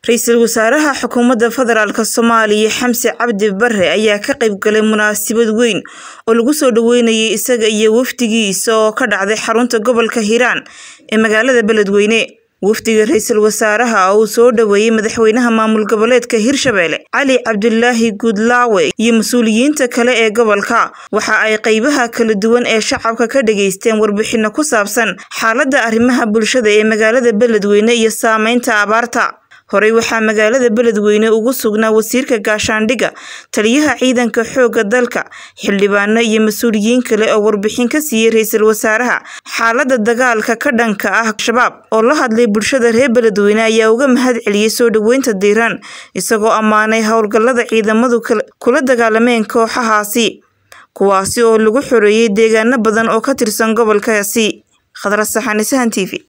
ra-iisul wasaaraha xukuumadda federaalk soomaaliya xamse cabdi bare ayaa ka qayb galay munaasabad weyn oo lagu soo dhaweynayay isaga iyo wafdigiisa oo ka dhacday xarunta gobolka hiiraan ee magaalada beledweyne wafdiga ra-iisul wasaaraha oo uu soo dhaweeyey madaxweynaha maamul goboleedka hirshabelle cali cabdulaahi guudlaawe iyo mas-uuliyiinta kale ee gobolka waxa ay qeybaha kala duwan ee shacabka ka dhageysteen warbixino ku saabsan xaaladda arrimaha bulshada ee magaalada beledweyne iyo saameynta abaarta horey waxaa magaalada beledweyne ugu sugnaa wasiirka gaashaandhigga taliyaha ciidanka xoogga dalka xildhibaano iyo mas-uuliyiin kale oo warbixin ka siiyey ra-iisul wasaaraha xaaladda dagaalka ka dhanka ah shabaab oo la hadlay bulshada reer beledweyne ayaa uga mahad celiyey soo dhaweynta diiraan isagoo ammaanay howlgallada ciidamadu kula dagaalameen kooxahaasi kuwaasi oo lagu xoreeyey deegaano badan oo ka tirsan gobolkaasi khadra saxanisahan t v